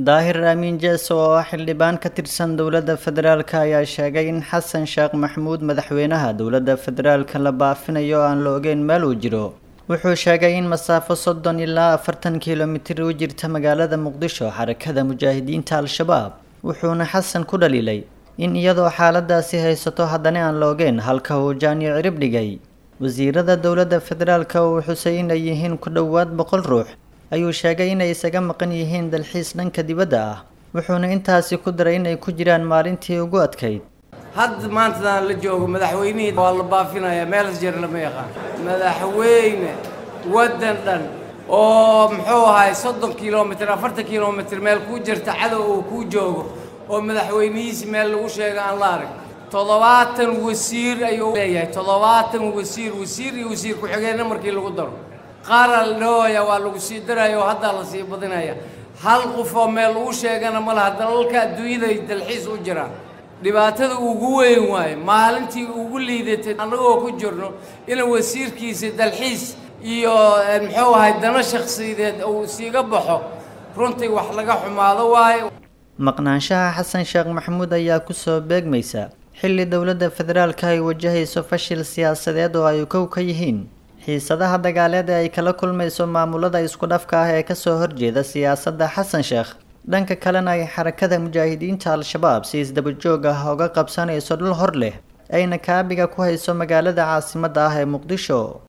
daahir aamin jeeso oo ah xildhibaan ka tirsan dowladda federaalk ayaa sheegay in xasan sheekh maxamuud madaxweynaha dowladda federaalka la baafinayo oo aan la ogeyn meel uu jiro wuxuu sheegay in masaafo soddon ilaa afartan kilomitir u jirta magaalada muqdisho xarakada mujaahidiinta al-shabaab wuxuuna xasan ku dhaliilay in iyadoo xaaladaasi haysato haddana aan la ogeyn halka uu jaaniyo cirib dhigay wasiirada dowladda federaalka uu xusay inay yihiin ku dhowaad boqol ruux ayuu sheegay inay isaga maqan yihiin dalxiis dhanka dibadda ah wuxuuna intaasi ku daray inay ku jiraan maalintii ugu adkayd hadda maantadaan la joogo madaxweynihii waa la baafinayaa meelas jeer lama yaqaan madaxweyne waddan dhan oo muxuu ahay soddon kilomitir afartan kilomitir meel kuu jirta cadow uu kuu joogo oo madaxweynihiisi meel lagu sheega aan la arag toddobaatan wasiir ayuu leeyahay toddobaatan wasiir wasiir iyo wasiir ku-xigeenna markii lagu daro qaaraa la dhahooya waa lagu sii daraya oo haddaa la sii badinaya hal qof oo meel lagu sheegana ma laha dalalka adduunyaday dalxiis u jiraan dhibaatada ugu weyn waaye maalintii ugu liidatay annagoo ku jirno ina wasiirkiisa dalxiis iyo muxuu ahay dano shakhsiyadeed uu siiga baxo runtii wax laga xumaado waaye maqnaanshaha xasan sheekh maxamuud ayaa kusoo beegmaysa xilli dowladda federaalka ay wajahayso fashil siyaasadeed oo ay kow ka yihiin xiisadaha dagaaleed ee ay kala kulmayso maamulada isku dhafka ah ee kasoo horjeeda siyaasadda xasan sheekh dhanka kalena ay xarakada mujaahidiinta al-shabaab si isdaba joog ah uga qabsanayso dhul hor leh ayna kaabiga ku hayso magaalada caasimadda ah ee muqdisho